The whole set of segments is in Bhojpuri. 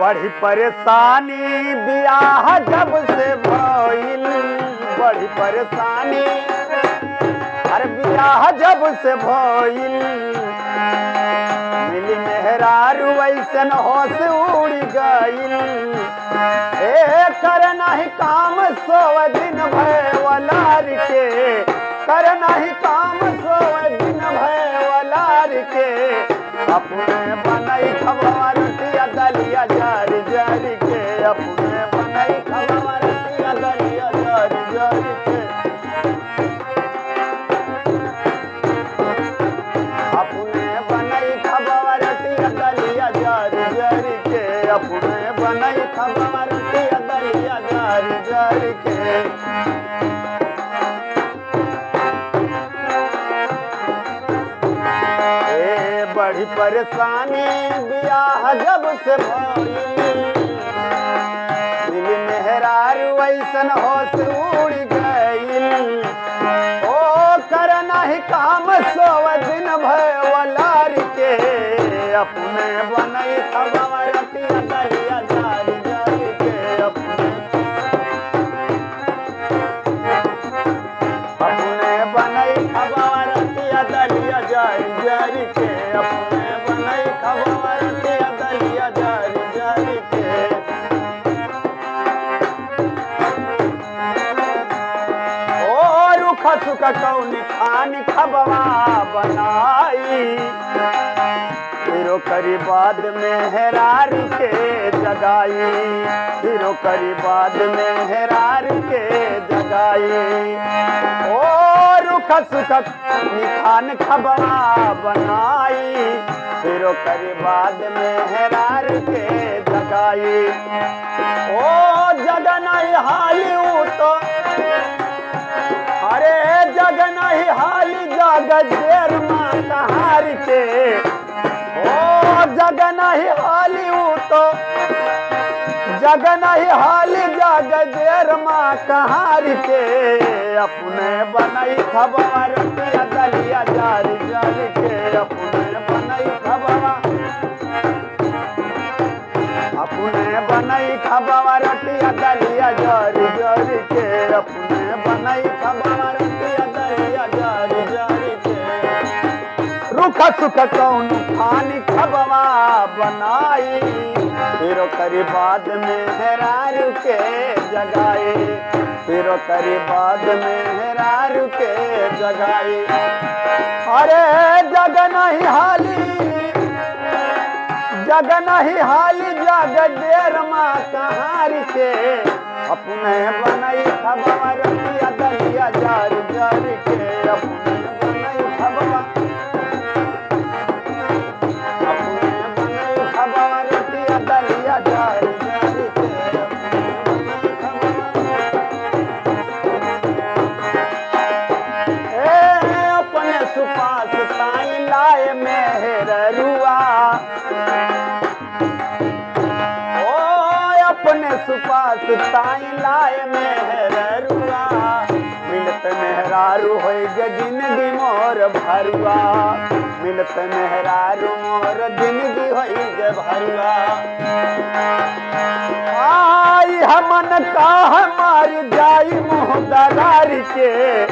बड़ी परेशानी बियाह जब से भइल बड़ी परेशानी अरे बियाह जब से भइल मिली मेहरारू ऐसन होश उड़ गइल ए कर नाही काम सोव दिन भय वलार के कर नाही काम सोव दिन भय वलार के अपने बनई खबर टिया दलिया जारी जारी के अपने बनई खबर टिया दलिया जारी जारी के अपने बनई खबर टिया दलिया जारी जारी के अपने बनई खबर टिया दलिया जारी जारी के ए बड़ी परेशानी बियाह जब से भइल दिल मेहरारू ऐसन होश उड़ गइल ओ कर नाही काम सोव दिन भय वलार के अपने बनई खबर टिया दलिया जारी जारी के अपने अपने बनई खबर टिया दलिया जारी जारी के अपने बनई खबर टिया दलिया जारी जारी के ओ रुख सुख कौन खान खबवा बनाई फिरो करी बाद में हेरार के जगाई फिरो करी बाद में हेरार के जगाई ओ रुख सुख निखान खबवा बनाई फिरो करी बाद में हेरार के जगाई ओ जगन हाली तो अरे जग नहीं हाली जाग देर माँ कहार के ओ जग नहीं हाली ऊ तो जग नहीं हाली जाग देर माँ कहार के अपने बनई खबर टिया दलिया जारी जारी के अपने बनई खबर अपने बनई खबर टिया दलिया जारी जारी के अपने बनई खबर टिया दलिया जारी जारी के रुख सुख कौन खानी खबवा बनाई फिर करी बाद में हेरारू के जगाई फिर करी बाद में हेरारू के जगाई अरे जग नहीं हाली जग नहीं हाली जग देर माँ कहार के अपने बनई खबर टिया दलिया जारी जारी के अपने बनई खबर अपने बनई खबर टिया दलिया जारी जारी के अपने बनई खबर ए अपने सुपास साई लाए मेहर रुआ ओ अपने सुपास ताई लाए मेहर रुआ मिलत मेहरारू होई गे जिंदगी मोर भरुआ मिलत मेहरारू मोर जिंदगी होई गे भरुआ आई हमन का हमार जाई मुँह दरार के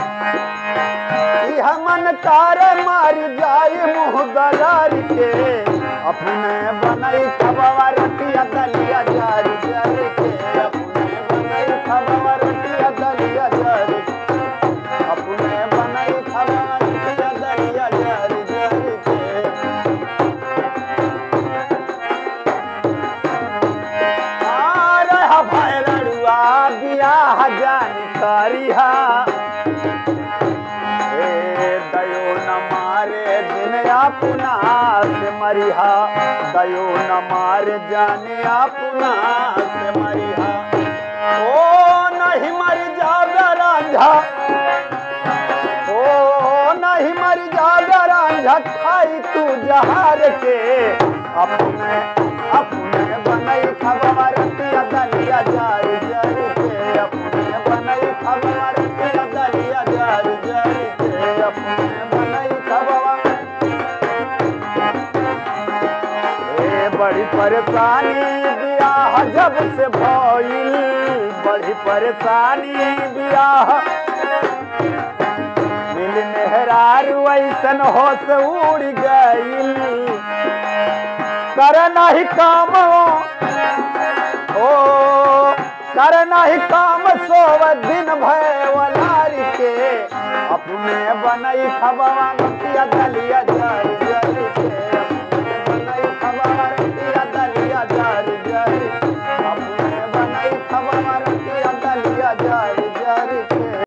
ई हमन कार मार जाई मुँह दरार के अपने बनई खबर टिया दलिया जारी जारी के अपने बनई खबर टिया दलिया जारी अपने बनई खबर टिया दलिया जारी जारी के अरे हा भाई रड़ुआ बियाह जानी करिहा ए दयो न मारे दिन अपना से मरिहा दयो न मारे जाने अपना से मरिहा ओ नहीं मर जावे रांझा ओ नहीं मर जावे रांझा खाई तू जहार के अपने अपने बनई खबर टिया दलिया जारी जारी के अपने बनई खबर टिया दलिया जारी जारी के अपने बनई खबर ए बड़ी परेशानी बियाह जब से भइल बड़ी परेशानी बियाह दिल मेहरारू ऐसन होश उड़ गईल कर नहीं काम ओ कर नहीं काम सोव दिन भय वलारी के अपने बनई खबवा नतिया दलिया जर जर